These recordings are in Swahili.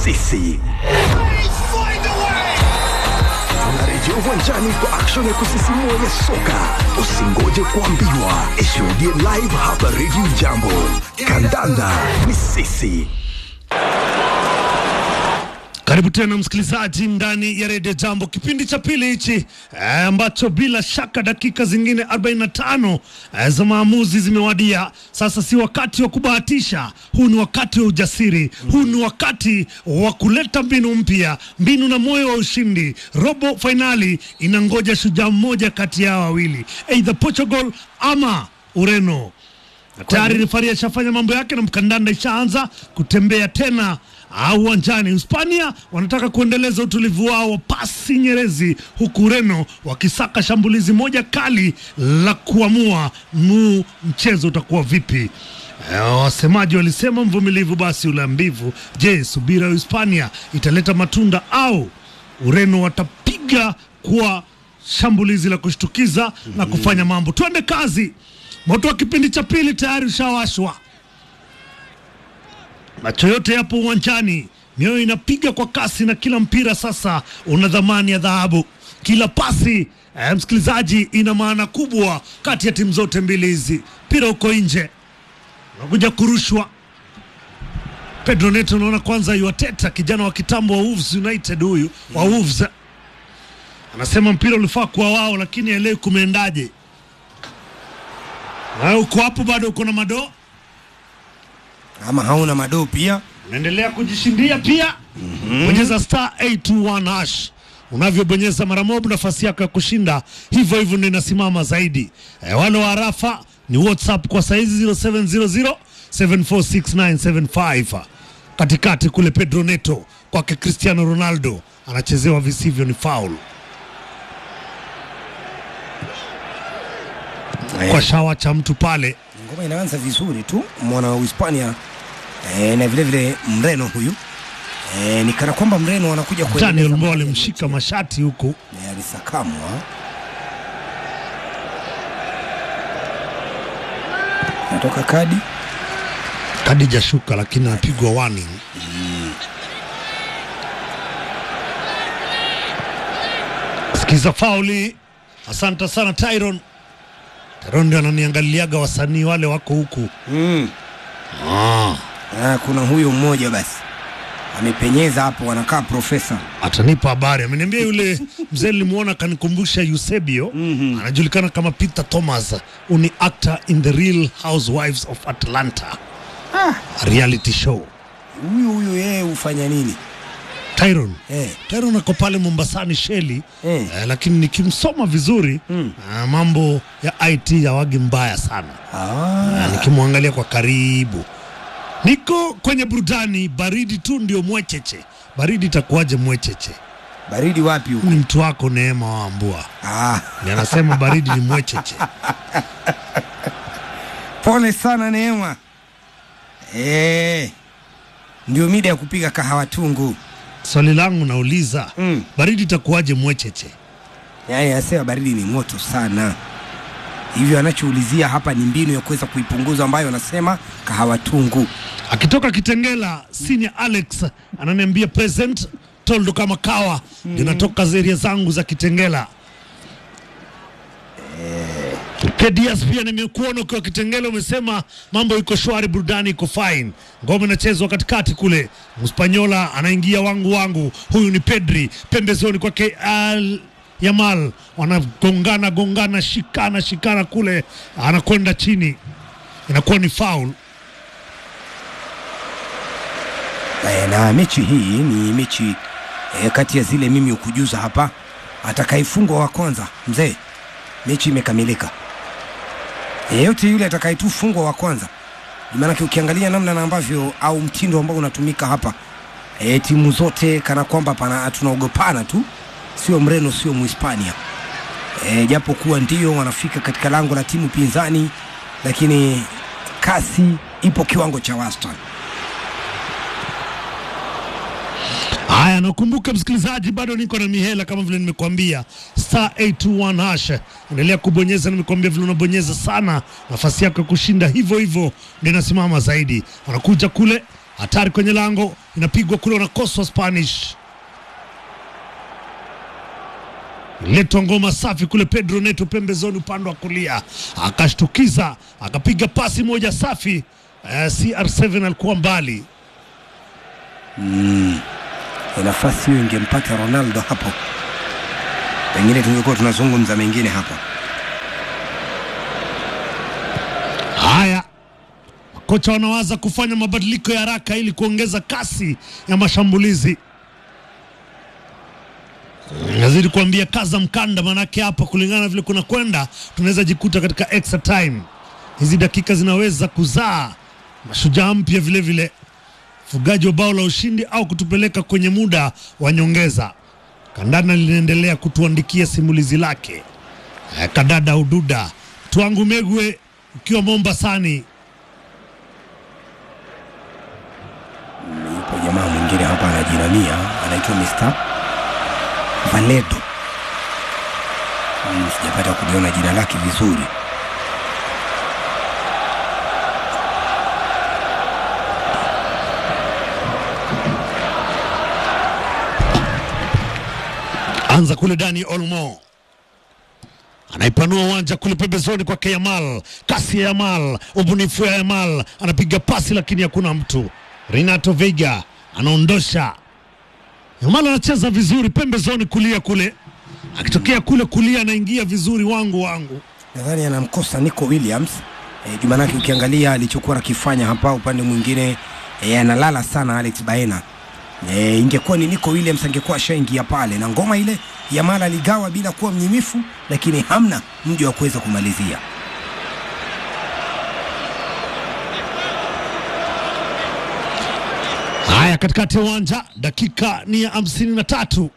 sisi. Tunarejea uwanjani kwa action ya kusisimua ya soka. Usingoje kuambiwa, ishuhudie live hapa Radio Jambo. Kandanda ni sisi. Karibu tena msikilizaji ndani ya redio Jambo, kipindi cha pili hichi eh, ambacho bila shaka dakika zingine 45 eh, za maamuzi zimewadia. Sasa si wakati wa kubahatisha, huu ni wakati wa ujasiri, huu ni wakati wa kuleta mbinu mpya, mbinu na moyo wa ushindi. Robo fainali inangoja shujaa mmoja kati yao wawili, either Portugal ama Ureno. Na tayari rifari ashafanya mambo yake na mkandanda ishaanza kutembea tena au uwanjani. Hispania wanataka kuendeleza utulivu wao wa pasi nyerezi, huku Ureno wakisaka shambulizi moja kali la kuamua mu mchezo utakuwa vipi. Eh, Wasemaji walisema mvumilivu basi ula mbivu. Je, subira ya Hispania italeta matunda au Ureno watapiga kwa shambulizi la kushtukiza na kufanya mambo? Twende kazi. Moto wa kipindi cha pili tayari ushawashwa, macho yote yapo uwanjani, mioyo inapiga kwa kasi, na kila mpira sasa una dhamani ya dhahabu. Kila pasi eh, msikilizaji, ina maana kubwa kati ya timu zote mbili hizi. Mpira uko nje, unakuja kurushwa. Pedro Neto, unaona kwanza yuateta kijana wa kitambo wa Wolves United, huyu wa Wolves anasema mpira ulifaa kuwa wao, lakini elewi kumeendaje. Na uko hapo bado uko na madoo, ama hauna madoo pia. unaendelea kujishindia pia. Bonyeza star 821 hash. Unavyobonyeza mara moja, nafasi yako ya kushinda hivyo hivyo ndio inasimama zaidi. E, wale wa arafa ni WhatsApp kwa saizi 0700 746975 katikati kule. Pedro Neto kwake Cristiano Ronaldo anachezewa visivyo, ni foul kwa shawa cha mtu pale. Ngoma inaanza vizuri tu, mwana wa Hispania e, na vile vile Mreno huyu e, ni kana kwamba Mreno anakuja kuendeleza Daniel Mo mbele ya alimshika mashati huku mechi. E, alisakamwa natoka kadi kadi jashuka, lakini anapigwa warning. Sikiza fauli. Asante sana Tyron. Tyron ndio ananiangaliaga wasanii wale wako huku. mm. Ah, Ah, kuna huyo mmoja basi amepenyeza hapo, anakaa profesa atanipa habari. Ameniambia yule mzee nilimwona akanikumbusha Eusebio. Anajulikana kama Peter Thomas. Uni actor in the Real Housewives of Atlanta. A reality show. huyu huyu, yeye hufanya nini Tyron. eh? Tyron ako pale Mombasani Sheli Eh. eh, lakini nikimsoma vizuri Mm. ah, mambo ya IT yawagi mbaya sana Ah, Ah, nikimwangalia kwa karibu. Niko kwenye burudani, baridi tu ndio mwecheche. Baridi itakuwaje mwecheche? baridi wapi huko? Ni mtu wako Neema Wambua Ah, ni anasema baridi ni mwecheche. pole sana Neema. Eh, ndio mida ya kupiga kahawa tungu. Swali langu nauliza, Mm. baridi itakuwaje mwecheche? Yaani anasema baridi ni moto sana, hivyo anachoulizia hapa ni mbinu ya kuweza kuipunguza, ambayo anasema kahawa tungu. Akitoka Kitengela, senior Alex ananiambia present toldo kama kawa ndio natoka zeria zangu za Kitengela. KDS pia nimekuona ukiwa Kitengela, umesema mambo iko shwari, burudani iko fine, ngoma inachezwa katikati kule. Mspanyola anaingia wangu wangu, huyu ni Pedri pembezoni kwake Al Yamal, wanagongana gongana, shikana shikana kule, anakwenda chini, inakuwa ni foul. Eh, na mechi hii ni mechi eh, kati ya zile mimi ukujuza hapa, atakayefungwa wa kwanza mzee, mechi imekamilika. Yeyote yule atakayetufungwa wa kwanza, maanake ukiangalia namna na ambavyo au mtindo ambao unatumika hapa e, timu zote kana kwamba pana tunaogopana tu, sio Mreno sio Muhispania e, japo kuwa ndio wanafika katika lango la timu pinzani, lakini kasi ipo kiwango cha wastani. Haya, nakumbuka msikilizaji, bado niko na mihela kama vile nimekuambia, star 821 hash. Endelea kubonyeza, nimekuambia vile unabonyeza sana, nafasi yako ya kushinda hivyo hivyo ndio inasimama zaidi. Wanakuja kule hatari kwenye lango, inapigwa kule, wanakoswa Spanish. Letwa ngoma safi kule, Pedro Neto pembezoni, upande wa kulia, akashtukiza, akapiga pasi moja safi. Eh, CR7 alikuwa mbali. nafasi hiyo ingempata Ronaldo hapo, pengine tungekuwa tunazungumza mengine hapa. Haya, makocha wanawaza kufanya mabadiliko ya haraka ili kuongeza kasi ya mashambulizi. Nazidi kuambia kaza mkanda, manake hapa kulingana na vile kuna kwenda, tunaweza jikuta katika extra time. Hizi dakika zinaweza kuzaa mashujaa mpya vile vile, fugaji wa bao la ushindi au kutupeleka kwenye muda wa nyongeza. Kandana linaendelea kutuandikia simulizi lake. Eh, Kadada Ududa Twangu Megwe ukiwa Mombasani. Yupo jamaa mwingine hapa anajinamia, anaitwa Mr. Valedo. Hmm, sijapata kuliona jina lake vizuri. Anza kule Dani Olmo anaipanua uwanja kule pembezoni kwake Yamal, kasi ya Yamal, ubunifu ya Yamal, anapiga pasi lakini hakuna mtu. Renato Veiga anaondosha. Yamal anacheza vizuri pembezoni kulia kule, akitokea kule kulia anaingia vizuri, wangu wangu. Nadhani anamkosa Nico Williams e, jumanake ukiangalia alichokuwa akifanya hapa upande mwingine e, analala sana Alex Baena. E, ingekuwa ni Nico Williams angekuwa ashaingia pale na ngoma ile Yamal aligawa bila kuwa mnyimifu, lakini hamna mji wa kuweza kumalizia. Haya, katikati ya uwanja, dakika ni ya hamsini na tatu.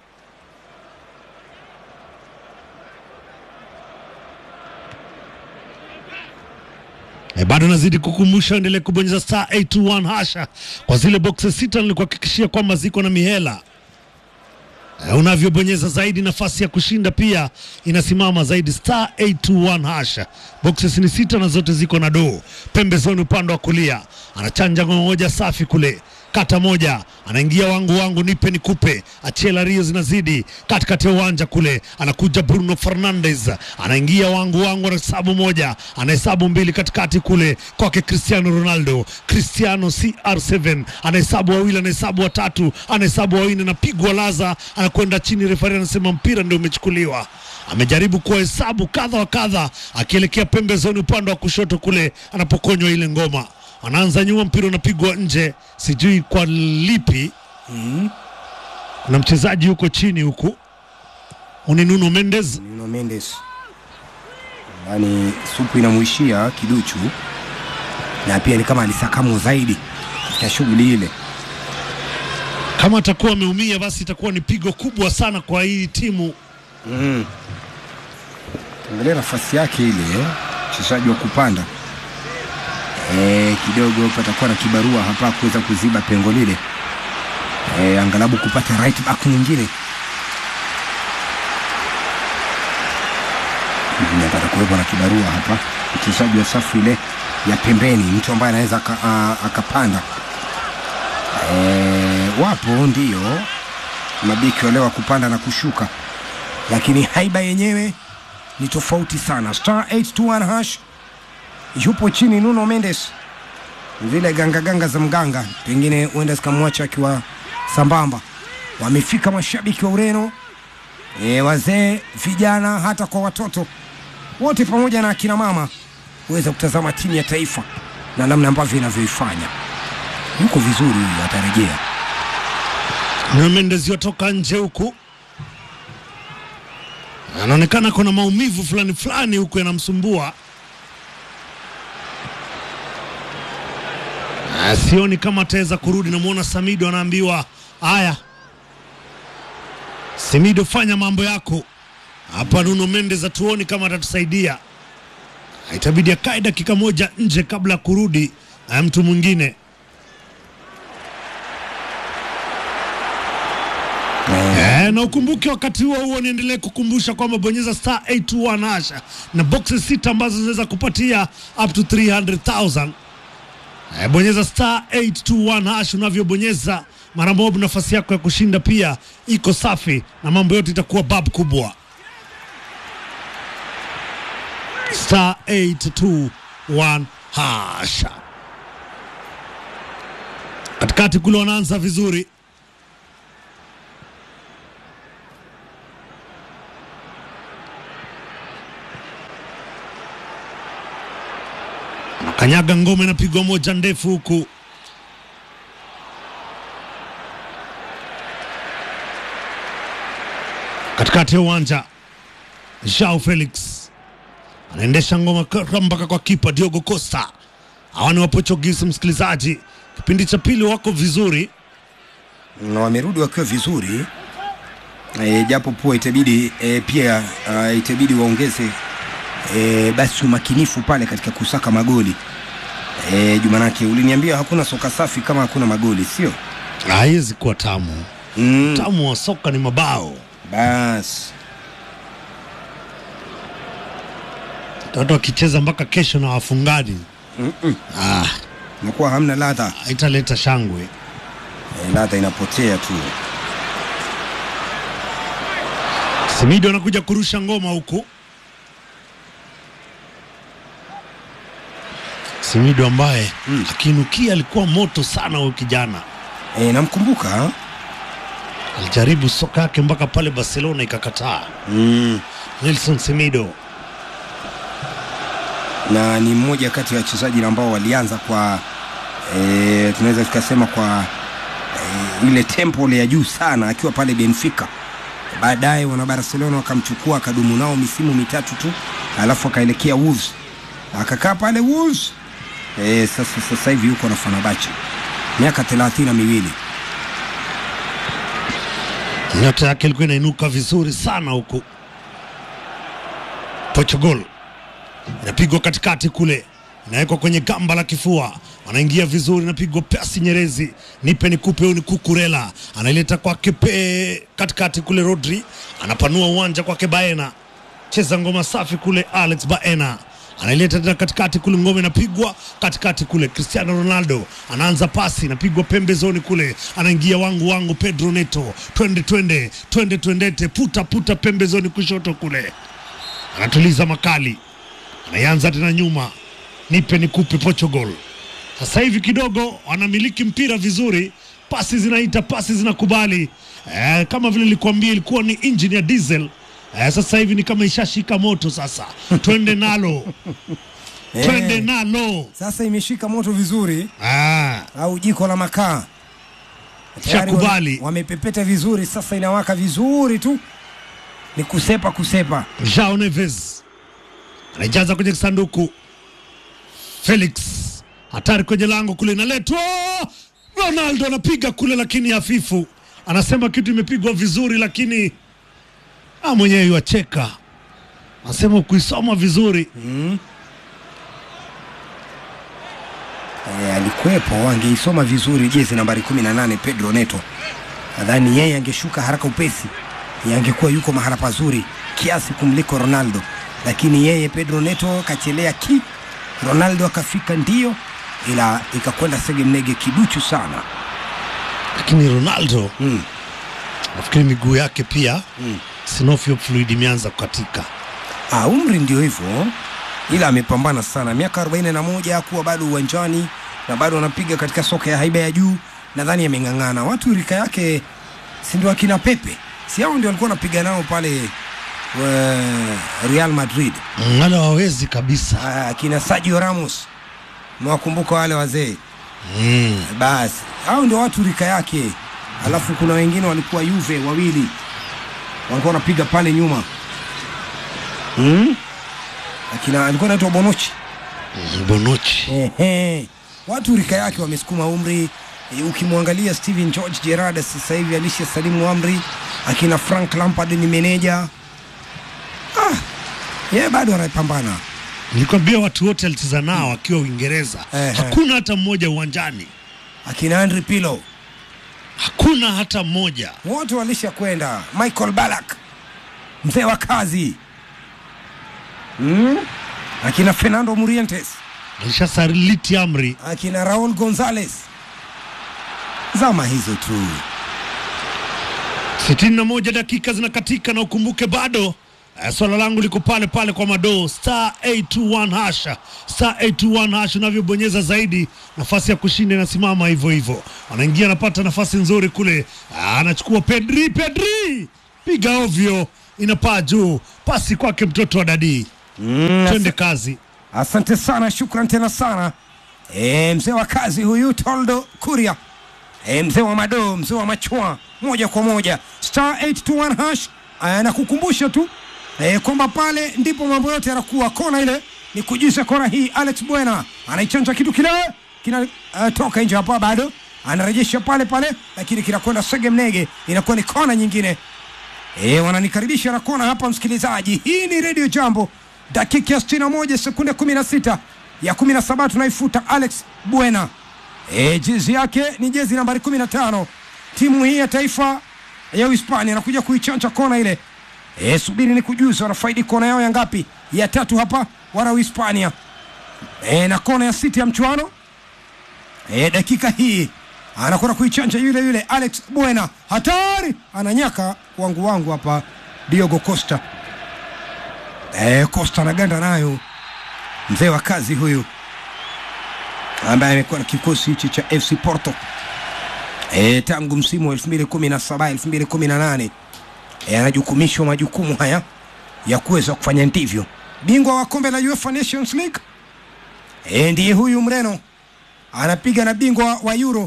E, bado nazidi kukumbusha endelee kubonyeza star 821 hasha kwa zile boxes sita nilikuhakikishia kwamba ziko na mihela. E, unavyobonyeza zaidi nafasi ya kushinda pia inasimama zaidi. Star 821 hasha, boxes ni sita na zote ziko na doo. Pembezoni upande wa kulia anachanja ngoma moja safi kule kata moja anaingia wangu wangu nipe nikupe, Achela Rio zinazidi katikati ya uwanja kule, anakuja Bruno Fernandes anaingia wangu wangu, anahesabu moja, anahesabu mbili katikati kule kwake Cristiano Ronaldo, Cristiano CR7 anahesabu wawili, anahesabu watatu, anahesabu wawili, anapigwa laza, anakwenda chini, refari anasema mpira ndio umechukuliwa. Amejaribu kuhesabu kadha wa kadha, akielekea pembezoni upande wa kushoto kule anapokonywa ile ngoma anaanza nyuma, mpira unapigwa nje, sijui kwa lipi. Kuna mchezaji huko chini huku, ni Nuno Mendes. Nuno Mendes yani supu inamuishia kiduchu, na pia ni kama alisakamu zaidi katika shughuli ile. Kama atakuwa ameumia, basi itakuwa ni pigo kubwa sana kwa hii timu. Angalia nafasi yake ile eh, mchezaji wa kupanda e, kidogo patakuwa na kibarua hapa kuweza kuziba pengo lile e, angalabu kupata right back mwingine Mm, pata kuwepo na kibarua hapa, mchezaji wa safu ile ya pembeni, mtu ambaye anaweza aka- a- akapanda. E, wapo ndio mabeki wale wa kupanda na kushuka, lakini haiba yenyewe ni tofauti sana. Star 821 hash yupo chini Nuno Mendes, zile ganga ganga za mganga pengine huenda zikamwacha akiwa sambamba. Wamefika mashabiki wa Ureno e, wazee, vijana, hata kwa watoto wote pamoja na akina mama kuweza kutazama timu ya taifa na namna ambavyo inavyoifanya. Yuko vizuri huyu, atarejea. Nuno Mendes yotoka nje huku, anaonekana kuna maumivu fulani fulani huku yanamsumbua. Ah, Sioni kama ataweza kurudi. Namwona Samido anaambiwa haya, Simido, fanya mambo yako hapa. Nuno Mendes hatuoni kama atatusaidia, itabidi akae dakika moja nje kabla ya kurudi ah, mtu mwingine. Eh, na ukumbuke wakati huo huo niendelee kukumbusha kwamba bonyeza star 821 hasha na boxes sita ambazo zinaweza kupatia up to 300,000. Eh, bonyeza star 821 hash unavyobonyeza mara moja nafasi yako ya kushinda pia iko safi na mambo yote itakuwa bab kubwa star 821 hash katikati kule wanaanza vizuri Kanyaga ngome inapigwa moja ndefu huku katikati ya uwanja. Joao Felix anaendesha ngoma ka- mpaka kwa kipa Diogo Costa. Hawa ni Waportuguese, msikilizaji. Kipindi cha pili wako vizuri, na wamerudi wakiwa vizuri e, japo pua itabidi e, pia uh, itabidi waongeze e, basi umakinifu pale katika kusaka magoli e, Jumanake uliniambia hakuna soka safi kama hakuna magoli, sio? haiwezi kuwa tamu. Mm, Tamu wa soka ni mabao. basi Watu wakicheza mpaka kesho na wafungani, ah, nakuwa hamna ladha haitaleta shangwe. e, ladha inapotea tu. Simido anakuja kurusha ngoma huku. Simido ambaye akiinukia alikuwa moto sana huyu kijana, E, namkumbuka alijaribu soka yake mpaka pale Barcelona ikakataa. mm, Nelson Simido na ni mmoja kati ya wachezaji ambao walianza kwa e, tunaweza tukasema kwa e, ile tempo ya juu sana akiwa pale Benfica. Baadaye wana Barcelona wakamchukua akadumu nao misimu mitatu tu, alafu akaelekea Wolves akakaa pale Wolves. E, sasa sasa hivi yuko na Fenerbahce miaka thelathini na miwili. nyota yake ilikuwa inainuka vizuri sana huku. Portugal inapigwa katikati kule, inawekwa kwenye gamba la kifua, anaingia vizuri, inapigwa pasi Nyerezi, nipe nikupe, huyu ni Kukurela, anaileta kwake pe katikati kule, Rodri anapanua uwanja kwake Baena, cheza ngoma safi kule, Alex Baena anaileta tena katikati kule, ngome inapigwa katikati kule. Cristiano Ronaldo anaanza pasi, inapigwa pembezoni kule, anaingia wangu wangu, Pedro Neto, twende twende twende twendete, puta puta pembezoni kushoto kule, anatuliza makali, anaianza tena nyuma, nipe nikupe. Portugal sasa hivi kidogo wanamiliki mpira vizuri, pasi zinaita, pasi zinakubali. Eh, kama vile nilikuambia ilikuwa ni engine ya diesel. Eh, sasa hivi ni kama ishashika moto sasa, twende nalo twende Eh, nalo. sasa imeshika moto vizuri Ah, au jiko la makaa Tayari Shakubali. wame- wamepepeta vizuri, sasa inawaka vizuri tu, ni kusepa kusepa. Joao Neves anaijaza kwenye sanduku. Felix hatari kwenye lango kule, inaletwa Ronaldo anapiga kule, lakini hafifu. Anasema kitu imepigwa vizuri, lakini ah, mwenyewe yuacheka, anasema kuisoma vizuri. E, alikuwepo, angeisoma vizuri jezi nambari 18 Pedro Neto. Nadhani yeye angeshuka haraka upesi, yeye angekuwa yuko mahala pazuri kiasi kumliko Ronaldo, lakini yeye Pedro Neto kachelea ki Ronaldo akafika ndio, ila ikakwenda sege mnege kiduchu sana. Lakini Ronaldo Mm. nafikiri miguu yake pia synovial fluid imeanza kukatika. Ah, umri ndio hivyo, ila amepambana sana, miaka 41 kuwa bado uwanjani na bado anapiga katika soka ya haiba ya juu. Nadhani ameng'ang'ana. Watu rika yake si ndio akina Pepe, si hao ndio walikuwa wanapiga nao pale uh, Real Madrid. Mm, Wale wawezi kabisa. Ah, akina Sergio Ramos, mwakumbuka wale wazee Mm. basi hao ndio watu rika yake. Alafu kuna wengine walikuwa Juve wawili walikuwa wanapiga pale nyuma hmm? Akina alikuwa anaitwa Bonucci. Mm, Bonucci Ehe. Watu rika yake wamesukuma umri. E, ukimwangalia Steven George Gerrard sasa hivi alisha salimu amri. Akina Frank Lampard ni meneja. Ah, yeye bado anapambana. nilikwambia watu wote alicheza nao akiwa Uingereza, Ehe. hakuna hata mmoja uwanjani, Akina Andre Pirlo hakuna hata mmoja. wote walisha kwenda. Michael Ballack mzee wa kazi mm? akina Fernando Morientes alishasaliti amri. akina Raul Gonzalez, zama hizo tu. 61 dakika zinakatika na ukumbuke bado eh, swala langu liko pale pale kwa madoo star 821 hasha star 821 hasha unavyobonyeza zaidi nafasi ya kushinda inasimama hivyo hivyo anaingia anapata nafasi nzuri kule Ah, anachukua pedri pedri piga ovyo inapaa juu pasi kwake mtoto wa dadii Mm, twende kazi Asante sana, shukran tena sana e, mzee wa kazi huyu Toldo Kuria e, mzee wa madoo, mzee wa machwa, moja kwa moja star 821 hash. Aya, nakukumbusha tu e, kwamba pale ndipo mambo yote yanakuwa. Kona ile ni kujuza kona hii, Alex Buena anaichanja kitu kile kina uh, toka nje hapa, bado anarejesha pale pale, lakini kinakwenda sege mnege, inakuwa ni kona nyingine. E, wananikaribisha na kona hapa msikilizaji. Hii ni Radio Jambo, dakika ya 61 sekunde 16 ya 17 tunaifuta Alex Buena. E, jezi yake ni jezi nambari 15. Timu hii ya taifa ya Uhispania anakuja kuichanja kona ile. E, subiri ni kujuza wanafaidi kona yao ya ngapi? Ya tatu hapa wana Uhispania. E, na kona ya sita ya mchuano e, dakika hii anakwenda kuichanja yule yule Alex Buena, hatari, ananyaka wangu wangu hapa Diogo Costa. E, Costa anaganda nayo, mzee wa kazi huyu ambaye amekuwa na kikosi hichi cha FC Porto e, tangu msimu wa 2017 2018 e, anajukumishwa majukumu haya ya kuweza kufanya ndivyo. Bingwa wa kombe la UEFA Nations League e, ndiye huyu Mreno anapiga na bingwa wa Euro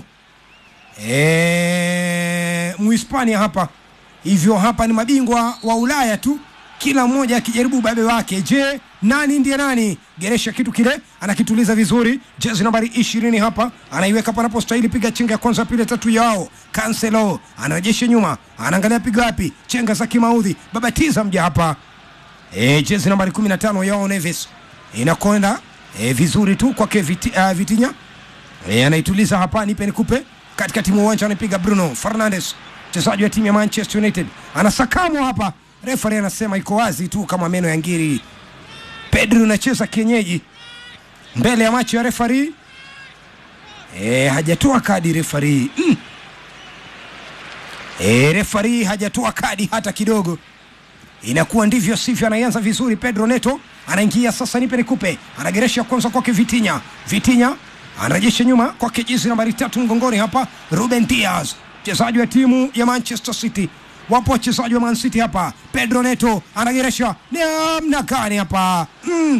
e, Muhispania hapa. Hivyo hapa ni mabingwa wa Ulaya tu, kila mmoja akijaribu ubabe wake. Je, nani ndiye nani? Geresha kitu kile anakituliza vizuri, jezi nambari ishirini hapa anaiweka panapostahili, piga chenga ya kwanza, pili, tatu yao. Cancelo anarejesha nyuma, anaangalia piga wapi, chenga za kimaudhi, babatiza mja hapa e, jezi nambari 15 yao Neves inakwenda e, vizuri tu kwake viti, uh, Vitinya e, anaituliza hapa, nipe nikupe, katikati mwa uwanja anapiga Bruno Fernandes, mchezaji wa timu ya Manchester United, anasakamwa hapa, refari anasema iko wazi tu kama meno ya ngiri. Pedri unacheza kienyeji mbele ya macho ya refari e, hajatoa kadi refari mm. e, refari hajatoa kadi hata kidogo inakuwa ndivyo sivyo. Anaianza vizuri Pedro Neto, anaingia sasa, nipe nikupe, anageresha kwanza kwake Vitinya, Vitinya anarejesha nyuma kwake jezi nambari tatu mgongoni hapa, Ruben Diaz, mchezaji wa timu ya Manchester City. Wapo wachezaji wa Man City hapa, Pedro Neto anageresha, ni namna gani hapa mm.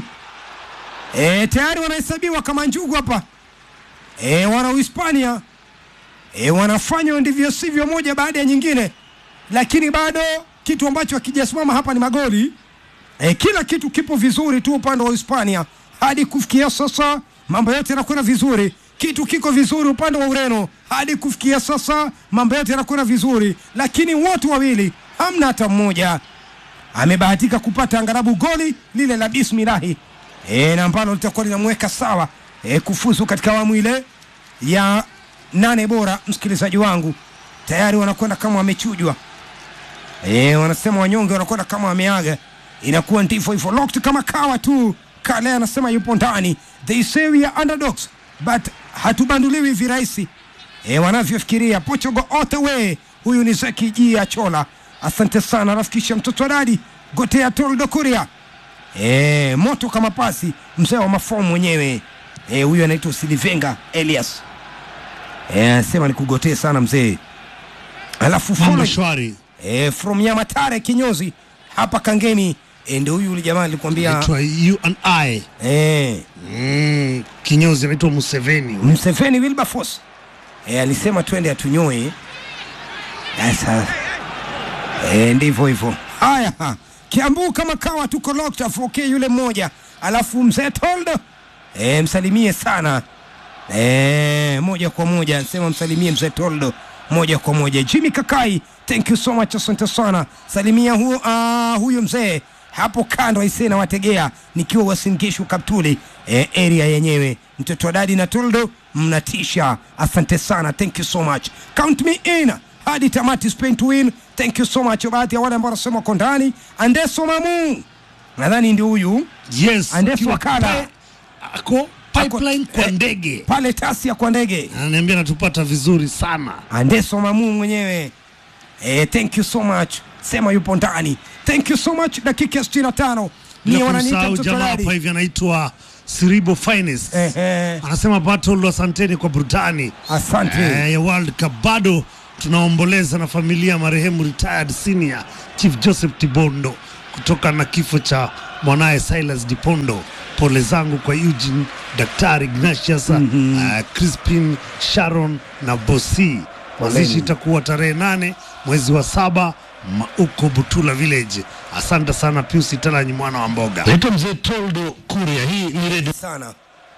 E, tayari wanahesabiwa kama njugu hapa e, wana Uhispania e, wanafanya ndivyo sivyo moja baada ya nyingine, lakini bado kitu ambacho hakijasimama hapa ni magoli e, kila kitu kipo vizuri tu upande wa Hispania hadi kufikia sasa, mambo yote yanakwenda vizuri. Kitu kiko vizuri upande wa Ureno hadi kufikia sasa, mambo yote yanakwenda vizuri, lakini wote wawili hamna hata mmoja amebahatika kupata angarabu goli lile la bismilahi e, na ambalo litakuwa linamweka sawa e, kufuzu katika awamu ile ya nane bora. Msikilizaji wangu, tayari wanakwenda kama wamechujwa e, wanasema wanyonge wanakwenda kama wameaga, inakuwa ndivyo hivyo, locked kama kawa tu. Kale anasema yupo ndani, they say we are underdogs but hatubanduliwi virahisi e, wanavyofikiria. Portugal all the way. Huyu ni Zeki Ji Achola, asante sana rafikisha mtoto wa dadi Gotea Toldo Kuria e, moto kama pasi, mzee wa mafomu mwenyewe e, huyu anaitwa Silivenga Elias e, anasema nikugotee sana mzee, alafu mambo follow shwari e, from Nyamatare kinyozi hapa Kangemi e, ndio huyu yule jamaa alikwambia naitwa you and I e, mm, kinyozi anaitwa Museveni Mseveni Wilberforce e, alisema twende atunyoe. Sasa e, ndivyo hivyo. Haya, ha. Kiambu kama kawa tuko locked afoke yule mmoja, alafu mzee Toldo e, msalimie sana e, moja kwa moja sema msalimie mzee Toldo moja kwa moja. Jimmy Kakai, thank you so much, asante sana. Salimia hu, uh, huyo mzee hapo kando aisee, na wategea nikiwa Wasingishu Kaptuli e, area yenyewe. Mtoto wa dadi na Toldo mnatisha, asante sana, thank you so much, count me in hadi tamati, Spain to win, thank you so much. Baadhi ya wale ambao wanasema wako ndani, Andeso Mamu nadhani ndio huyu yes Andefu akiwa Wakala. pe- ako pipeline kwa eh, ndege pale Tasia kwa ndege. ananiambia natupata vizuri sana Andeso Mamu mwenyewe eh, thank you so much, sema yupo ndani. Thank you so much. Dakika ya 65 ni bila wananiita kumsahau mtoto jamaa hapa dadi. hivi anaitwa Siribo Finest Eh, eh, anasema Battle, asanteni kwa burudani asante. eh, ya World Cup. Bado tunaomboleza na familia ya marehemu retired senior Chief Joseph Tibondo kutoka na kifo cha mwanaye Silas Dipondo. Pole zangu kwa Eugene, Daktari Ignatius, uh, Crispin, Sharon na Bosi. Mazishi itakuwa tarehe nane mwezi wa saba ma- huko Butula Village. Asante sana Pius Italanyi mwana wa mboga. Naitwa mzee Toldo Kuria, hii ni redio sana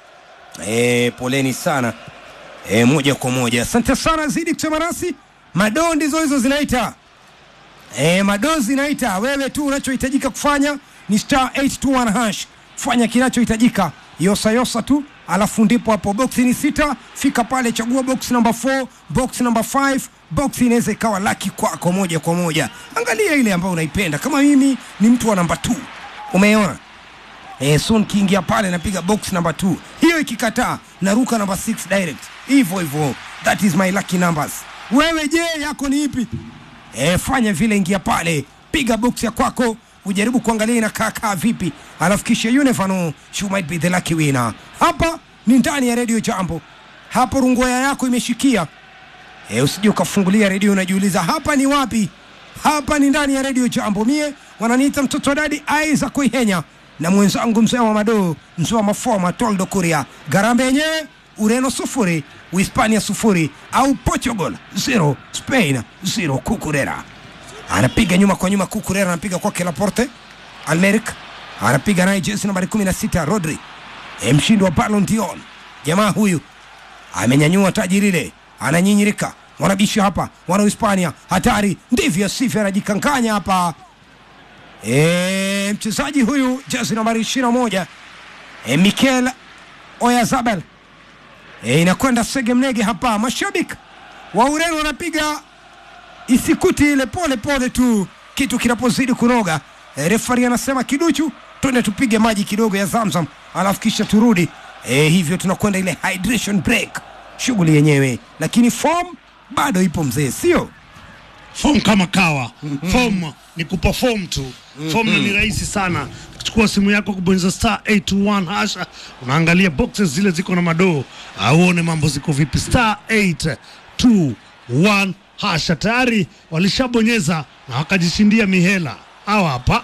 e, poleni sana e, moja kwa moja asante sana zidi kusema nasi madoo ndizo hizo zinaita e, madoo zinaita wewe tu unachohitajika kufanya ni star 821 hash fanya kinachohitajika yosa yosa tu alafu ndipo hapo boksi ni sita fika pale chagua box number 4 box number 5 box inaweza ikawa laki kwako moja kwa moja angalia ile ambayo unaipenda kama mimi ni mtu wa namba 2 umeona eh, soon kiingia pale napiga box number 2 hiyo ikikataa naruka number 6 direct hivyo hivyo that is my lucky numbers wewe je yako ni ipi eh, fanya vile ingia pale piga box ya kwako ujaribu kuangalia inakaa kaa vipi alafu kisha you never know you might be the lucky winner hapa ni ndani ya radio jambo hapo rungoya yako imeshikia e, usije ukafungulia redio unajiuliza hapa ni wapi hapa ni ndani ya redio jambo mie wananiita mtoto wa dadi aiza kuihenya na mwenzangu mzee wa madoo mzee wa mafoma toldo kuria garambe yenyewe ureno sufuri uhispania sufuri au portugal zero spain zero kukurera anapiga nyuma kwa nyuma kukurera anapiga kwake laporte almeric anapiga naye jesi nambari 16 rodri e, mshindi wa Ballon d'Or jamaa huyu amenyanyua taji lile, ananyinyirika. Wanabishi hapa, wana Hispania, hatari, ndivyo sivyo, anajikankanya hapa e, mchezaji huyu jezi nambari 21 e, Mikel Oyarzabal e, inakwenda segemnege hapa. Mashabiki wa Ureno wanapiga isikuti ile pole pole tu, kitu kinapozidi kunoga. E, refari anasema kiduchu, twende tupige maji kidogo ya Zamzam alafu kisha turudi. E, hivyo tunakwenda ile hydration break, shughuli yenyewe, lakini form bado ipo mzee, sio form kama kawa form ni kuperform tu form ni rahisi sana kuchukua simu yako kubonyeza star 821 hasha unaangalia boxes zile ziko na madoo auone mambo ziko vipi star 821 hasha tayari walishabonyeza na wakajishindia mihela hawa hapa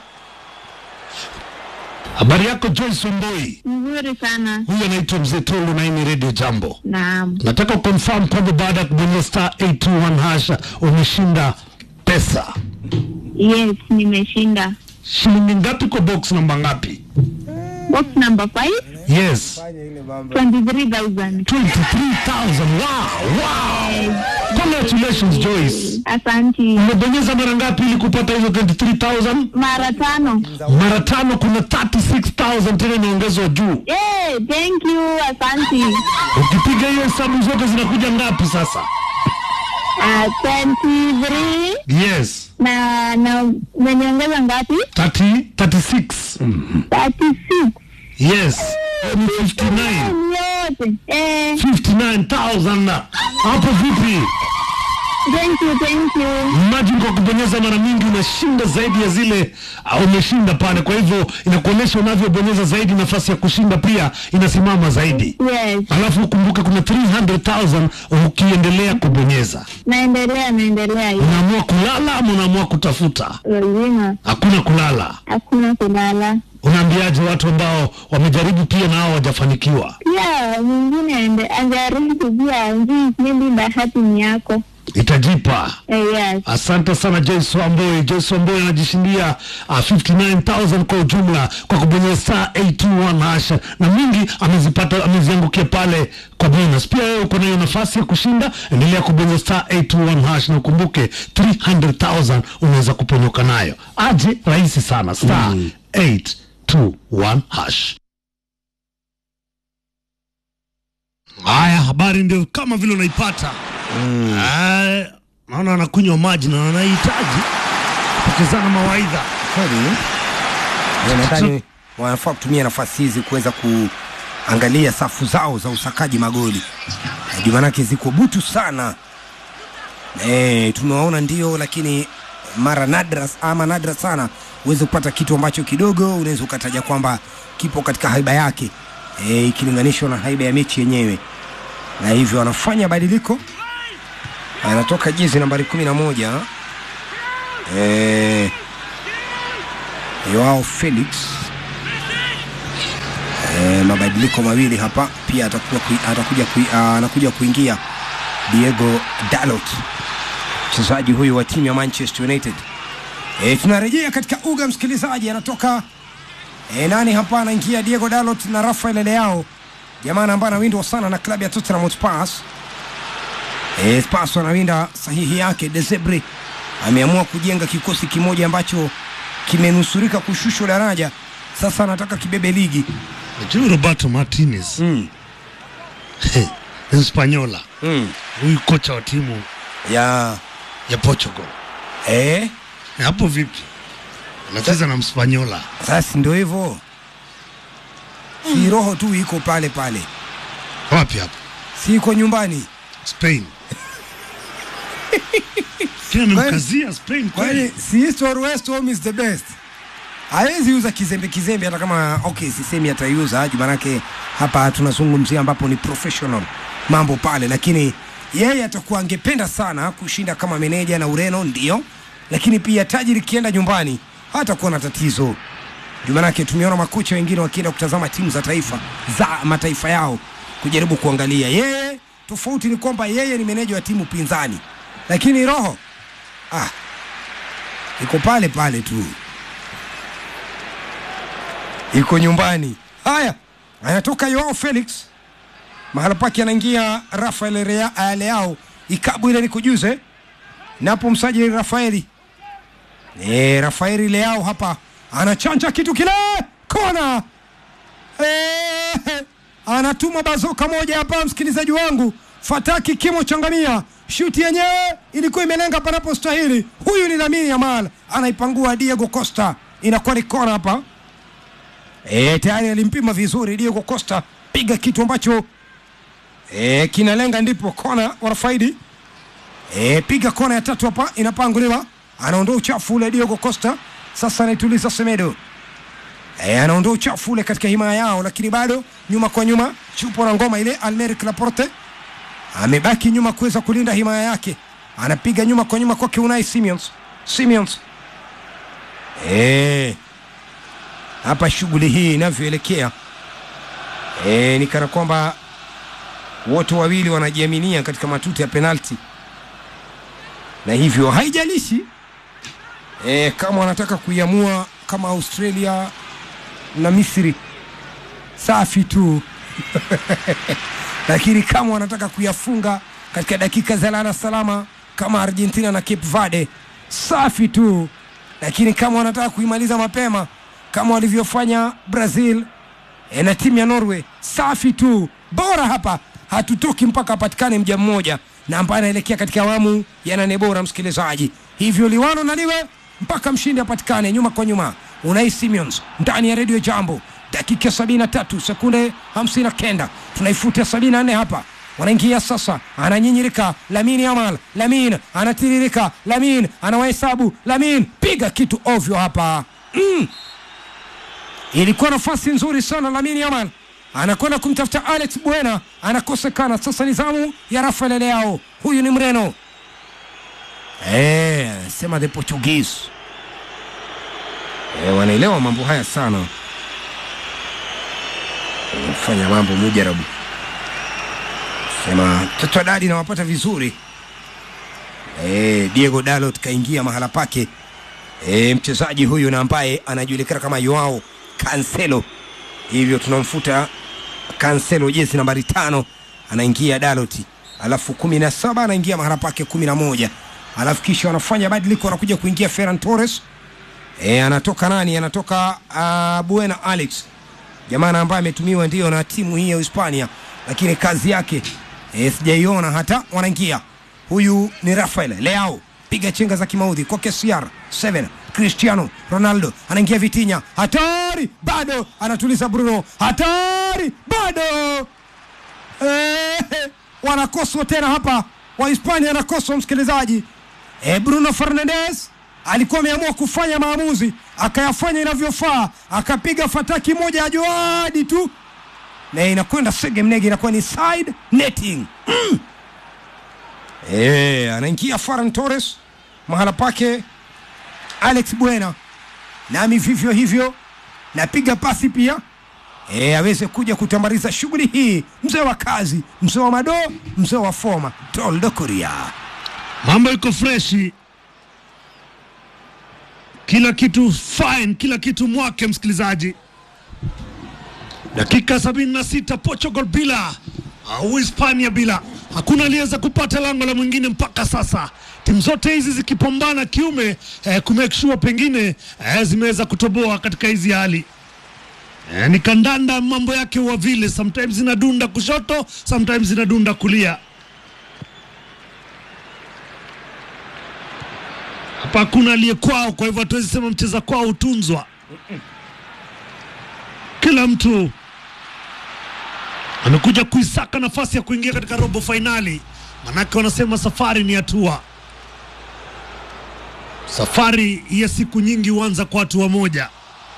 habari yako Joyce Wamboi Nzuri sana. huyu anaitwa mzee Tolu na hii ni radio jambo Naam. nataka confirm kwamba baada ya kubonyeza star 821 hasha umeshinda pesa Yes, nimeshinda. shilingi ngapi kwa box namba ngapi Box number 5, yes 23,000. 23000 wow wow congratulations Joyce Asanti. umebonyeza mara ngapi ili kupata hizo 23000 Mara tano. mara tano kuna 36000 tena inaongezwa juu Yeah, thank you. Asanti. ukipiga hiyo hesabu zote zinakuja ngapi sasa Uh, 23 yes na na umeniongeza ngapi? 30 36 36. yes Hiyo ni 59 Yote. Eh, 59000 na hapo vipi thank you, thank you. imagine kwa kubonyeza mara mingi unashinda zaidi ya zile uh, umeshinda pale kwa hivyo inakuonyesha unavyobonyeza zaidi nafasi ya kushinda pia inasimama zaidi Yes. alafu ukumbuke kuna 300000 ukiendelea kubonyeza Naendelea, naendelea. hiyo. unaamua kulala ama unaamua kutafuta Lazima. hakuna kulala Hakuna kulala. unaambiaje watu ambao wamejaribu pia na hao wajafanikiwa Pia mwingine ande- ajaribu pia, njii maybe bahati ni yako. itajipa Eh, yes. Asante sana Joyce Wamboi. Joyce Wamboi anajishindia uh, 59000 kwa ujumla kwa kubonyeza star 821 hasha, na mingi amezipata, ameziangukia pale kwa bonus. Pia wewe uko na hiyo nafasi ya kushinda, endelea kubonyeza star 821 hash, na ukumbuke 300000 unaweza kuponyoka nayo. Aje rahisi sana star 821 hash. Haya, habari ndio kama vile unaipata Ah, naona wanakunywa maji na wanahitaji kupokezana mawaidha. kweli Eh, nadhani wanafaa kutumia nafasi hizi kuweza ku angalia safu zao za usakaji magoli Eh, juu manake ziko butu sana e, tumewaona ndio lakini mara nadra ama nadra sana uweze kupata kitu ambacho kidogo unaweza ukataja kwamba kipo katika haiba yake e, ikilinganishwa na haiba ya mechi yenyewe na hivyo anafanya badiliko anatoka jezi nambari kumi na moja e, Joao Felix e, mabadiliko mawili hapa pia atakuja, kui, atakuja kui, uh, anakuja kuingia Diego Dalot mchezaji huyu wa timu ya Manchester United. E, tunarejea katika uga msikilizaji, anatoka e, nani hapa anaingia Diego Dalot na Rafael Leao, jamaa ambaye anawindwa sana na klabu ya Tottenham Hotspur. E, Spurs wanawinda sahihi yake. Desebre ameamua kujenga kikosi kimoja ambacho kimenusurika kushushwa daraja, sasa anataka kibebe ligi Najua Roberto Martinez mm. Hispaniola, Mm. huyu kocha wa timu ya ya Portugal. eh, Eh, Hapo vipi? Anacheza na Mspanyola. sasa ndio hivyo, si roho tu iko pale pale, Wapi hapo? si iko nyumbani. Spain. Kila amemkazia Spain Kwani kweli. si East or West home is the best. Hawezi uza kizembe kizembe, hata kama okay, sisemi ataiuza juu, manake hapa tunazungumzia ambapo ni professional mambo pale, lakini yeye atakuwa angependa sana kushinda kama meneja na Ureno, ndio, lakini pia taji likienda nyumbani hatakuwa na tatizo juu, manake tumeona makocha wengine wakienda kutazama timu za taifa za mataifa yao kujaribu kuangalia. Yeye tofauti ni kwamba yeye ni meneja wa timu pinzani, lakini roho ah, iko pale pale tu, iko nyumbani. Haya, anatoka Joao Felix, mahala pake anaingia Rafael Rea- eh, Leao. Ikabu ile nikujuze, napo msajili Rafaeli e, Rafaeli Leao hapa anachanja kitu kile, kona e, anatuma bazoka moja hapa, msikilizaji wangu, fataki kimo changamia shuti yenyewe ilikuwa imelenga panapostahili. Huyu ni Lamine Yamal, anaipangua Diego Costa, inakuwa ni kona hapa. E, tayari alimpima vizuri Diego Costa, piga kitu ambacho e, kinalenga, ndipo kona wanafaidi. E, piga kona ya tatu hapa, inapanguliwa, anaondoa uchafu ule Diego Costa. Sasa anaituliza Semedo e, anaondoa uchafu ule katika himaya yao, lakini bado nyuma kwa nyuma, chupo na ngoma ile. Almeric Laporte amebaki nyuma kuweza kulinda himaya yake, anapiga nyuma kwa nyuma kwake Unai Simons. Simons e, hapa shughuli hii inavyoelekea e, ni kana kwamba wote wawili wanajiaminia katika matuta ya penalti, na hivyo haijalishi e, kama wanataka kuiamua kama Australia na Misri, safi tu lakini kama wanataka kuyafunga katika dakika za lala salama kama Argentina na Cape Verde, safi tu, lakini kama wanataka kuimaliza mapema kama walivyofanya Brazil e, na timu ya Norway, safi tu. Bora hapa hatutoki mpaka apatikane mja mmoja na ambaye anaelekea katika awamu ya nane bora, msikilizaji. Hivyo liwano na liwe mpaka mshindi apatikane, nyuma kwa nyuma. Unai Simons ndani ya redio Jambo, dakika sabini na tatu sekunde hamsini na kenda tunaifuta sabini na nne hapa wanaingia sasa, ananyinyirika Lamin Yamal, Lamin anatiririka, Lamin anawahesabu, Lamin piga kitu ovyo hapa mm. Ilikuwa nafasi nzuri sana, Lamin Yamal anakwenda kumtafuta Alex Buena, anakosekana. Sasa ni zamu ya Rafael Leao, huyu ni Mreno eh, sema the Portuguese eh, wanaelewa mambo haya sana, fanya mambo mujarabu sema mtoto wa dadi nawapata vizuri e, Diego Dalot kaingia mahala pake e, mchezaji huyu na ambaye anajulikana kama Joao Cancelo, hivyo tunamfuta Cancelo jezi nambari tano, anaingia Dalot, alafu kumi na saba anaingia mahala pake kumi na moja alafu kisha wanafanya badiliko, anakuja kuingia Ferran Torres e, anatoka nani? Anatoka uh, Buena Alex, jamaa ambaye ametumiwa ndio na timu hii ya Hispania, lakini kazi yake e, sijaiona hata. Wanaingia huyu ni Rafael Leao, piga chenga za kimaudhi kwa KCR 7 Cristiano Ronaldo anaingia Vitinha, hatari bado, anatuliza Bruno, hatari bado Eh, wanakoswa tena hapa, Wahispania wanakoswa msikilizaji. E, Bruno Fernandes alikuwa ameamua kufanya maamuzi, akayafanya inavyofaa, akapiga fataki moja ya joadi tu na inakwenda sege mnege, inakuwa ni side netting mm. E, anaingia Ferran Torres mahala pake Alex Buena, nami vivyo hivyo napiga pasi pia e, aweze kuja kutamariza shughuli hii, mzee wa kazi, mzee wa mado, mzee wa foma, Toldo Kuria. mambo iko freshi, kila kitu fine, kila kitu mwake. Msikilizaji, dakika 76 Portugal bila au Hispania bila, hakuna aliyeweza kupata lango la mwingine mpaka sasa. Timu zote hizi zikipambana kiume eh, kumake sure pengine eh, zimeweza kutoboa katika hizi hali eh, ni kandanda, mambo yake huwa vile, sometimes zinadunda kushoto, sometimes zinadunda kulia. hapa hakuna aliye kwao, kwa hivyo hatuwezi sema mcheza kwao hutunzwa. Kila mtu amekuja kuisaka nafasi ya kuingia katika robo fainali, manake wanasema safari ni hatua. Safari ya siku nyingi huanza kwa hatua moja,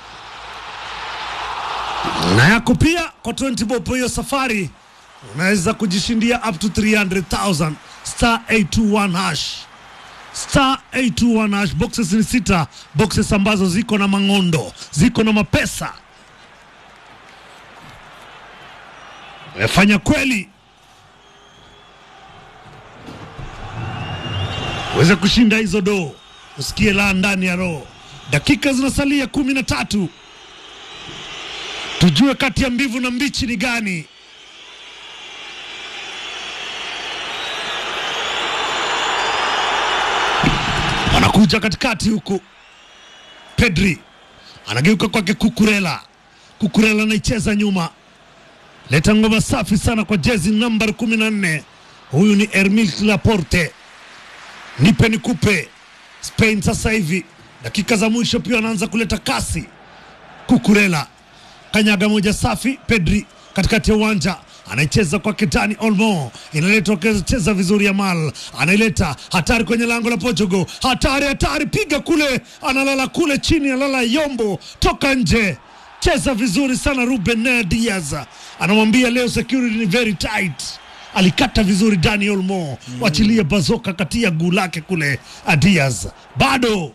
na yako pia kwa 20 bob. Hiyo safari unaweza kujishindia up to 300,000 star 821 hash star 821 hash. Boxes ni sita, boxes ambazo ziko na mang'ondo, ziko na mapesa. Fanya kweli uweze kushinda hizo doo, usikie la ndani ya roho. Dakika zinasalia kumi na tatu, tujue kati ya mbivu na mbichi ni gani. anakuja katikati huku, Pedri anageuka kwake Kukurela. Kukurela anaicheza nyuma, leta ngoma safi sana kwa jezi nambari kumi na nne. Huyu ni Hermil Laporte, nipe nikupe. Spain sasa hivi dakika za mwisho pia anaanza kuleta kasi. Kukurela kanyaga moja safi, Pedri katikati ya uwanja anaicheza kwake Dani Olmo, inaletwa cheza vizuri Yamal, anaileta hatari kwenye lango la Portugal, hatari hatari, piga kule, analala kule chini, analala Yombo, toka nje, cheza vizuri sana. Ruben Diaz anamwambia leo security ni very tight, alikata vizuri Dani Olmo, wachilie bazoka katia guu lake kule. Diaz bado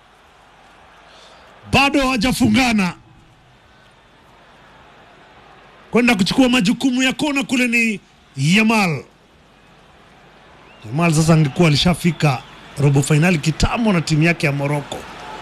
bado hawajafungana kwenda kuchukua majukumu ya kona kule ni Yamal. Yamal sasa angekuwa alishafika robo fainali kitambo na timu yake ya Moroko.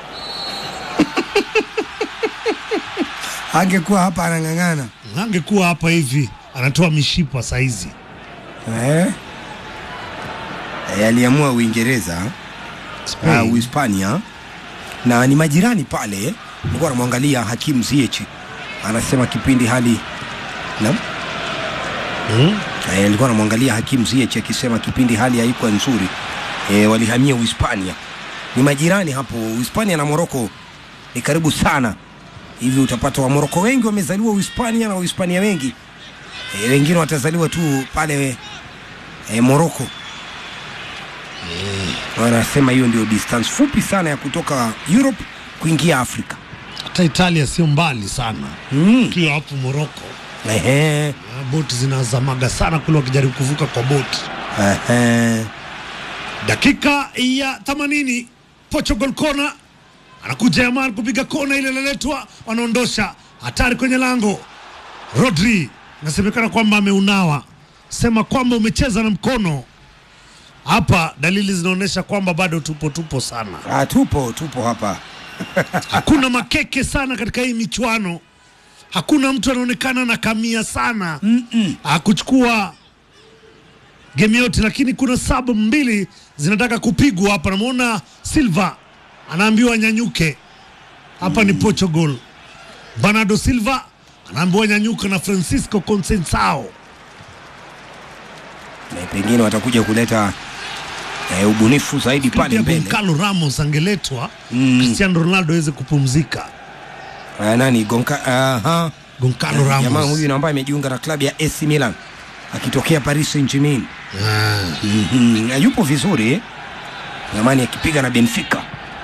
Angekuwa hapa anang'ang'ana Angekuwa hapa hivi anatoa mishipa saizi. eh? Eh, aliamua Uingereza Spain. uh, Uhispania na ni majirani pale. Nilikuwa namwangalia Hakim Ziyech anasema kipindi hali na Hmm? Eh, nilikuwa namwangalia Hakim Ziyech akisema kipindi hali haikuwa nzuri eh, walihamia Uhispania. Ni majirani hapo, Uhispania na Moroko ni karibu sana hivi. Utapata wa Moroko wengi wamezaliwa Uhispania na Uhispania wengi eh, wengine watazaliwa tu pale eh, Moroko. Wanasema hiyo ndio distance fupi sana ya kutoka Europe kuingia Afrika. Hata Italia sio mbali sana, Mm. ukiwa hapo Moroko Ehe, na boti zinazamaga sana kule wakijaribu kuvuka kwa boti. ehe. Dakika ya 80 Portugal kona, anakuja Yamal kupiga kona ile, inaletwa wanaondosha, hatari kwenye lango. Rodri inasemekana kwamba ameunawa, sema kwamba umecheza na mkono hapa. Dalili zinaonyesha kwamba bado tupo tupo sana, Ah, tupo tupo hapa hakuna makeke sana katika hii michuano, hakuna mtu anaonekana na kamia sana akuchukua game yote, lakini kuna sabu mbili zinataka kupigwa hapa. Namwona Silva anaambiwa nyanyuke hapa, ni Portugal. Bernardo Silva anaambiwa nyanyuka na Francisco Conceição. na pengine watakuja kuleta eh, ubunifu zaidi pale pia mbele. Goncalo Ramos angeletwa Cristiano Ronaldo aweze kupumzika. Uh, nani Gonka, aha. Goncalo Eh, jamaa Ramos huyu ambaye amejiunga na klabu ya AC Milan akitokea Paris Saint-Germain. Ah, Mhm, na yupo vizuri zamani akipiga na Benfica.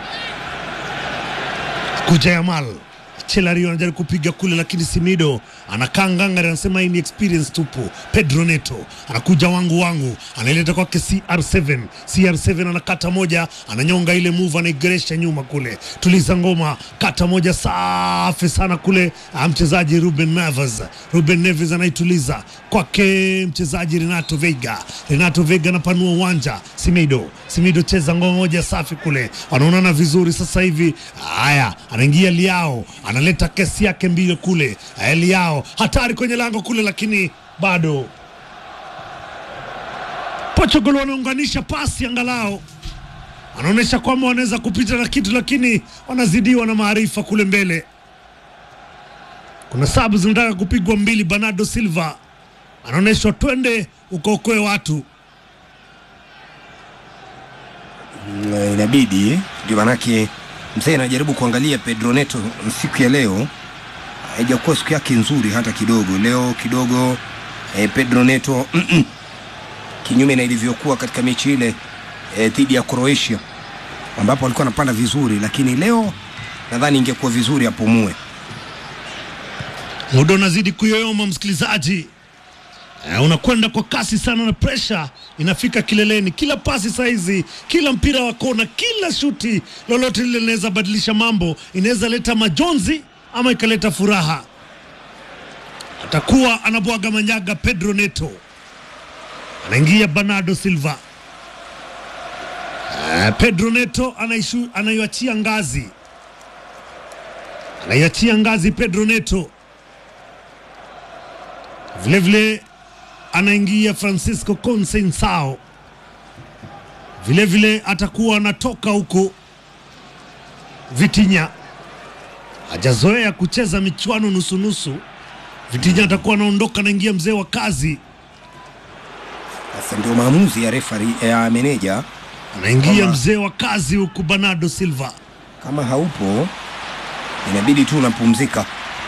kuja Yamal Chelario anajaribu kupiga kule, lakini Simido anakaa ngangari, anasema hii ni experience tupu. Pedro Neto anakuja wangu wangu, anaileta kwake CR7. CR7 anakata moja, ananyonga ile move, anaigeresha nyuma kule, tuliza ngoma, kata moja safi sana kule. ah, Mchezaji Ruben Neves, Ruben Neves anaituliza kwake mchezaji Renato Veiga. Renato Veiga anapanua uwanja, Simido Simido cheza ngoma moja safi kule, wanaonana vizuri sasa hivi. Haya, anaingia Liao, analeta kesi yake mbili kule. Haya, Liao hatari kwenye lango kule, lakini bado Portugal wanaunganisha pasi angalau anaonyesha kwamba wanaweza kupita na kitu, lakini wanazidiwa na maarifa kule mbele. Kuna sabu zinataka kupigwa mbili. Bernardo Silva anaonyeshwa twende ukaokoe watu. Mm, inabidi ndio manake mzee anajaribu kuangalia Pedro Neto siku ya leo haijakuwa siku yake nzuri hata kidogo. Leo kidogo eh, Pedro Neto mm -mm, kinyume na ilivyokuwa katika mechi ile eh, dhidi ya Croatia ambapo alikuwa anapanda vizuri, lakini leo nadhani ingekuwa vizuri apumue. Muda unazidi kuyoyoma, msikilizaji. Eh, unakwenda kwa kasi sana na presha inafika kileleni. Kila pasi saizi, kila mpira wa kona, kila shuti lolote lile linaweza badilisha mambo, inaweza leta majonzi ama ikaleta furaha. Atakuwa anabwaga manyaga Pedro Neto, anaingia Bernardo Silva. Eh, Pedro Neto anaishu, anaiachia ngazi, anaiachia ngazi Pedro Neto vilevile anaingia Francisco Conceição, vilevile atakuwa anatoka huko Vitinha, hajazoea kucheza michuano nusunusu. Vitinha atakuwa anaondoka, anaingia mzee wa kazi, Sasa ndio maamuzi ya refari ya meneja, anaingia Kama- mzee wa kazi huku Bernardo Silva. kama haupo inabidi tu unapumzika.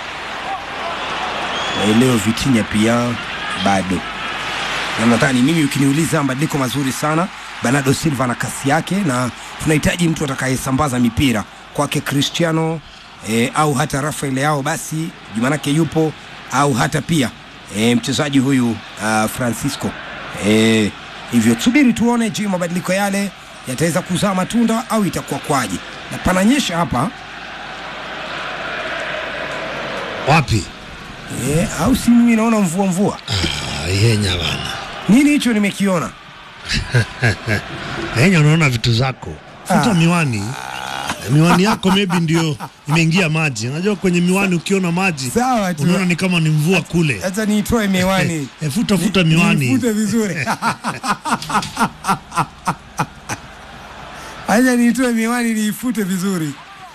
Na leo Vitinha pia bado, na nadhani mimi ukiniuliza, mabadiliko mazuri sana. Bernardo Silva na kasi yake, na tunahitaji mtu atakayesambaza mipira kwake Cristiano eh, au hata Rafael Leao, basi jumanake yupo au hata pia eh, mchezaji huyu uh, Francisco eh, hivyo tusubiri tuone, je, mabadiliko yale yataweza kuzaa matunda au itakuwa kwaje? Na pananyesha hapa Wapi? eh, au si mimi naona mvua mvua, Ah, Yenya bana, nini hicho nimekiona? Yenya, unaona vitu zako, futa Ah. miwani. Miwani yako maybe ndio imeingia maji. Unajua kwenye miwani ukiona maji Sawa tu. unaona ni kama ni mvua kule. Acha niitoe miwani. Eh, futa futa miwani. Nifute vizuri. Acha niitoe miwani niifute vizuri.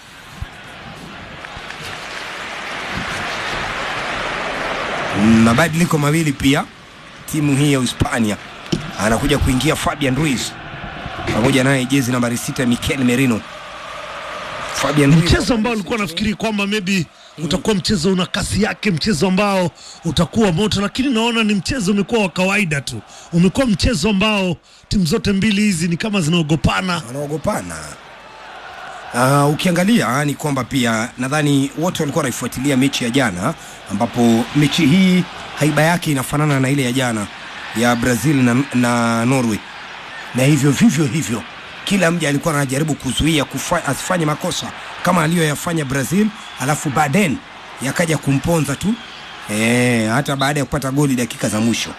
Mabadiliko mawili pia timu hii ya Hispania anakuja kuingia Fabian Ruiz pamoja naye jezi nambari sita Mikel Merino. Fabian Ruiz mchezo ambao ulikuwa nafikiri kwamba maybe utakuwa mchezo una kasi yake, mchezo ambao utakuwa moto, lakini naona ni mchezo umekuwa wa kawaida tu. Umekuwa mchezo ambao timu zote mbili hizi ni kama zinaogopana. wanaogopana. Uh, ukiangalia ni kwamba pia nadhani wote walikuwa wanaifuatilia mechi ya jana, ambapo mechi hii haiba yake inafanana na ile ya jana ya Brazil na, na Norway, na hivyo vivyo hivyo kila mja alikuwa anajaribu kuzuia kufa, asifanye makosa kama aliyoyafanya Brazil, alafu baadaye yakaja kumponza tu e, hata baada ya kupata goli dakika za mwisho.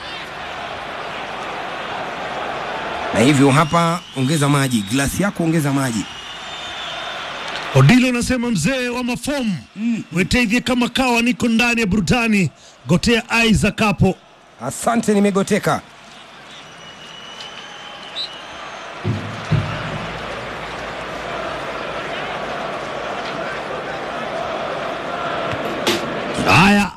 Na hivyo hapa, ongeza maji, glasi yako ongeza maji. Odilo anasema mzee wa mafomu mweteithie kama kawa, niko ndani ya burudani, gotea Isaac hapo. Asante, nimegoteka. Haya,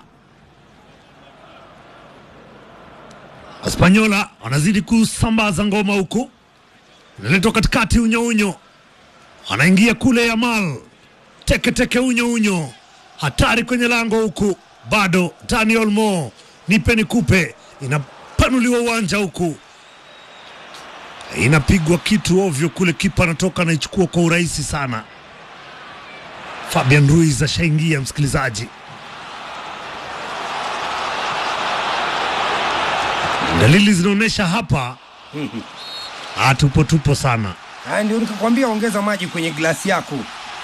Spanyola wanazidi kusambaza ngoma huku, inaletwa katikati, unyo unyo, anaingia kule Yamal, teke teke, unyo unyo, hatari kwenye lango huku, bado Daniel Mo, nipe nikupe, inapanuliwa uwanja huku, inapigwa kitu ovyo kule, kipa anatoka anaichukua kwa urahisi sana. Fabian Ruiz ashaingia, msikilizaji. Dalili zinaonyesha hapa ah, tupo tupo sana. Haya, ndio nikakwambia ongeza maji kwenye glasi yako.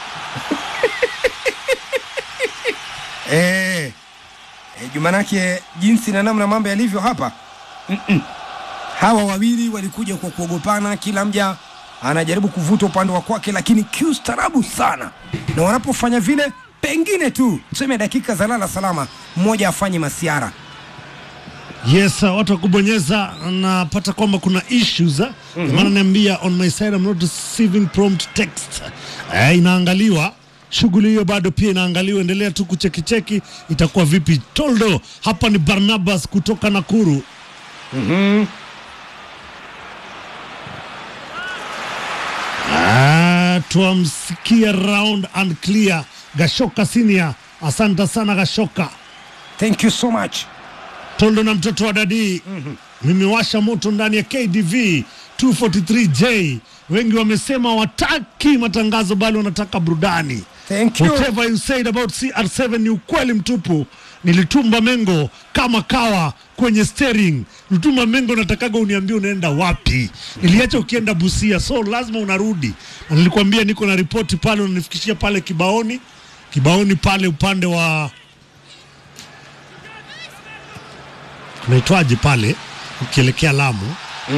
eh, eh, Jumanake jinsi na namna mambo yalivyo hapa Mm-mm. hawa wawili walikuja kwa kuogopana, kila mja anajaribu kuvuta upande wa kwake, lakini kiustaarabu sana, na wanapofanya vile, pengine tu tuseme dakika za lala salama, mmoja afanye masiara. Yes, uh, watu wa kubonyeza napata kwamba kuna issues mm -hmm. Maana niambia on my side I'm not receiving prompt text eh, inaangaliwa shughuli hiyo bado pia inaangaliwa, endelea tu kuchekicheki itakuwa vipi. Toldo hapa ni Barnabas kutoka Nakuru. Ah, twamsikia round and clear Gashoka Senior. Asante sana Gashoka. Thank you so much. Tondo na mtoto wa dadii mimewasha moto ndani ya KDV 243J. Wengi wamesema wataki matangazo bali wanataka burudani. Thank you. Whatever you said about CR7 ni ukweli mtupu. Nilitumba mengo kama kawa kwenye steering. Nilitumba mengo, natakaga uniambie unaenda wapi. Niliacha ukienda Busia, so lazima unarudi, na nilikwambia niko na ripoti pale, unanifikishia pale kibaoni, kibaoni pale upande wa unaitwaje pale ukielekea Lamu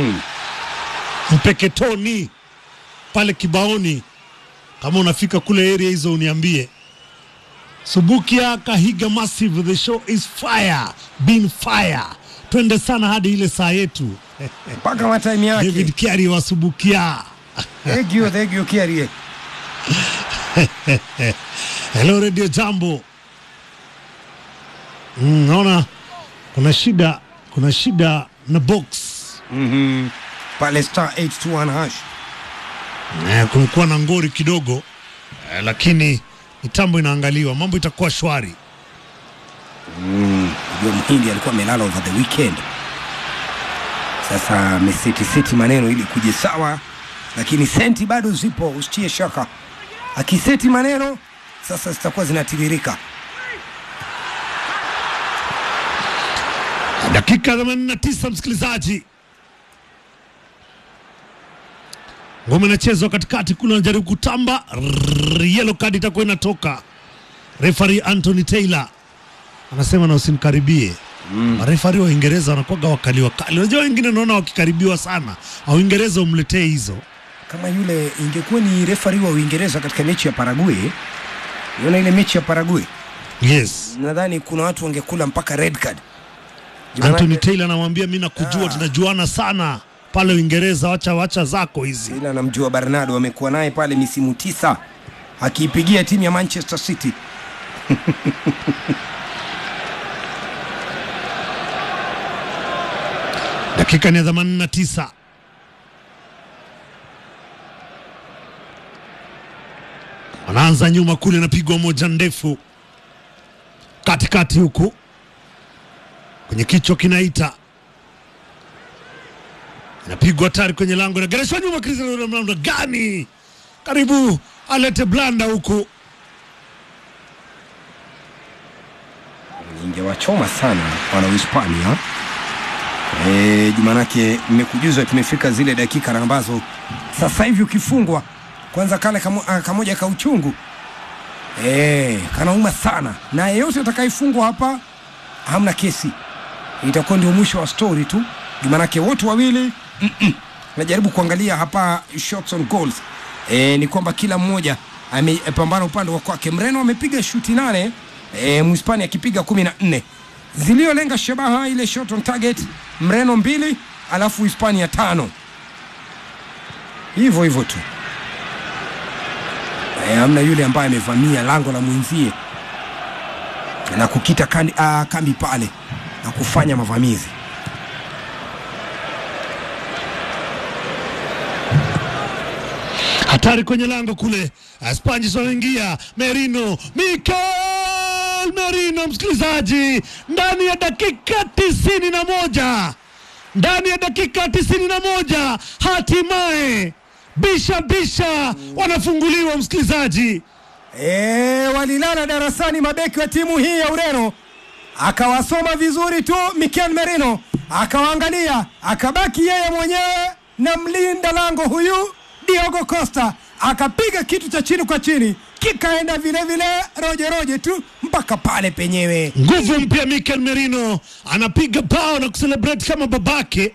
Mpeketoni pale kibaoni. Kama unafika kule area hizo uniambie. Subukia Kahiga Massive, the show is fire, been fire. Twende sana hadi ile saa yetu. Mpaka matime yake. David Kiari wa Subukia. Thank you, thank you, Kiarie. Hello Radio Jambo. Mm, naona kuna shida, kuna shida na box. Pale star 821 hash. Eh, kumekuwa na ngori kidogo eh, lakini mitambo inaangaliwa, mambo itakuwa shwari. Ndio mhindi alikuwa amelala over the weekend. Sasa ameseti seti maneno ili kuje sawa, lakini senti bado zipo, usitie shaka. Akiseti maneno sasa zitakuwa zinatiririka. Dakika 89 msikilizaji, ngome inachezwa katikati kule, anajaribu kutamba, Rrrr, yellow card itakuwa inatoka. Refari Anthony Taylor anasema na usimkaribie. Marefari wa Uingereza wanakuwaga wakali wakali. Unajua wengine naona wakikaribiwa sana, au Uingereza umletee hizo Kama yule ingekuwa ni refari wa Uingereza katika mechi ya Paraguay, unaona ile mechi ya Paraguay, yes. nadhani kuna watu wangekula mpaka red card. Jumana- Anthony Taylor anamwambia mi nakujua, tunajuana sana pale Uingereza, wacha wacha zako hizi. ila namjua Bernardo amekuwa naye pale misimu tisa akiipigia timu ya Manchester City. Dakika ni ya 89. Wanaanza nyuma kule, napigwa moja ndefu katikati huku kwenye kichwa kinaita, inapigwa hatari kwenye lango, inagereshwa nyuma. Cristiano Ronaldo gani karibu alete blanda huku Ingewachoma sana wana Uhispania. Eh, Jumanake mmekujuza tumefika zile dakika na ambazo sasa hivi ukifungwa kwanza kale kamo, ah, kamoja ka uchungu eh, kanauma sana, na yeyote atakayefungwa hapa hamna kesi, itakuwa ndio mwisho wa story tu. Jumanake wote wawili mm-mm. najaribu kuangalia hapa shots on goals eh, ni kwamba kila mmoja amepambana upande wa kwake. Mreno amepiga shuti nane e, Mhispania akipiga kumi na nne ziliyolenga shabaha ile shot on target, Mreno mbili alafu Hispania tano, hivyo hivyo tu e, amna yule ambaye amevamia lango la mwenzie na kukita kandi, a, kambi pale na kufanya mavamizi. hatari kwenye lango kule. Spanish wanaingia, Merino, Mikel Merino, msikilizaji, ndani ya dakika tisini na moja ndani ya dakika tisini na moja hatimaye bisha bisha wanafunguliwa, msikilizaji. E, walilala darasani mabeki wa timu hii ya Ureno, akawasoma vizuri tu Mikel Merino, akawaangalia, akabaki yeye mwenyewe na mlinda lango huyu Diogo Costa, akapiga kitu cha chini kwa chini, kikaenda vile vile roje roje tu mpaka pale penyewe. Nguvu mpya Mikel Merino anapiga bao na kuselebrate kama babake,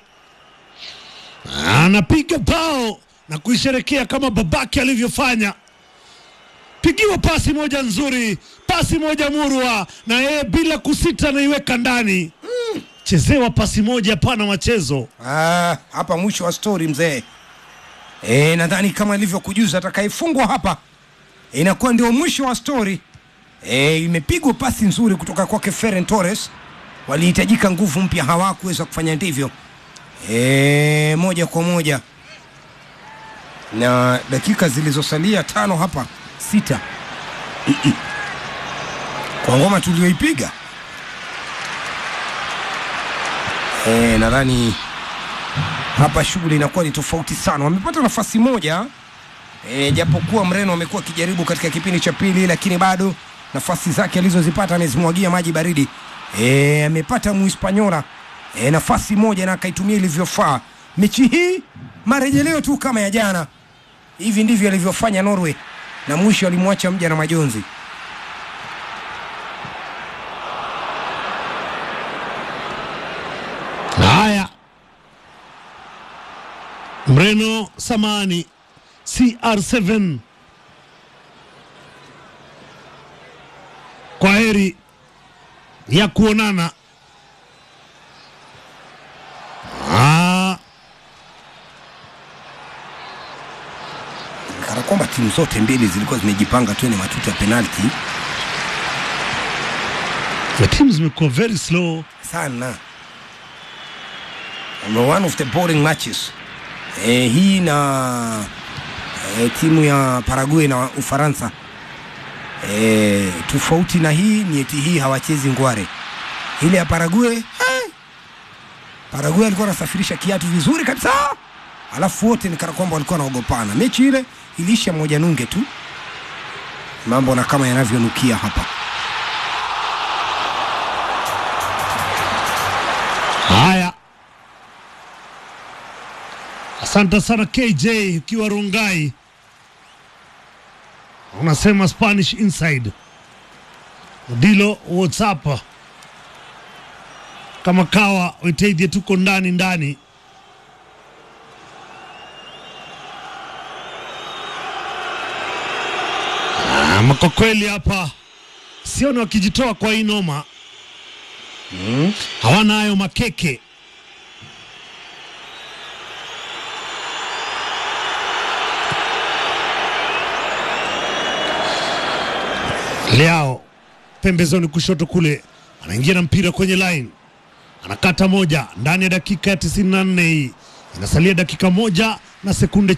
anapiga bao na kuisherekea kama babake alivyofanya. Pigiwa pasi moja nzuri, pasi moja murwa, na yeye bila kusita anaiweka ndani. Chezewa pasi moja, hapana machezo. Ah, hapa mwisho wa story mzee. E, nadhani kama ilivyokujuza atakayefungwa hapa inakuwa ndio mwisho wa story. E, imepigwa pasi nzuri kutoka kwake Ferran Torres. Walihitajika nguvu mpya, hawakuweza kufanya ndivyo. E, moja kwa moja na dakika zilizosalia tano hapa sita kwa ngoma tulioipiga e, nadhani hapa shughuli inakuwa ni tofauti sana. Wamepata nafasi moja e, japokuwa Mreno amekuwa akijaribu katika kipindi cha pili, lakini bado nafasi zake alizozipata amezimwagia maji baridi. E, amepata Muhispanyola e, nafasi moja na akaitumia ilivyofaa. Mechi hii marejeleo tu kama ya jana, hivi ndivyo alivyofanya Norway na mwisho alimwacha mja na majonzi. Haya, Mreno Samani CR7, kwa heri ya kuonana. Ah, kana kwamba timu zote mbili zilikuwa zimejipanga tu ni matuta ya penalti the teams zimekuwa very slow. sana And one of the boring matches eh, hii na eh, timu ya Paraguay na Ufaransa eh, tofauti na hii ni eti hii hawachezi ngware ile ya Paraguay eh, Paraguay alikuwa anasafirisha kiatu vizuri kabisa alafu wote ni kana kwamba walikuwa wanaogopana mechi ile iliisha moja nunge tu mambo na kama yanavyonukia hapa Haya, asante sana KJ ukiwa Rungai, unasema Spanish Inside ndilo WhatsApp kama kawa witeidhie, tuko ndani ndani. Ama kwa kweli hapa sioni wakijitoa kwa hii noma hawana hayo makeke. Leao pembezoni kushoto kule, anaingia na mpira kwenye line, anakata moja ndani ya dakika ya 94 hii, inasalia dakika moja na sekunde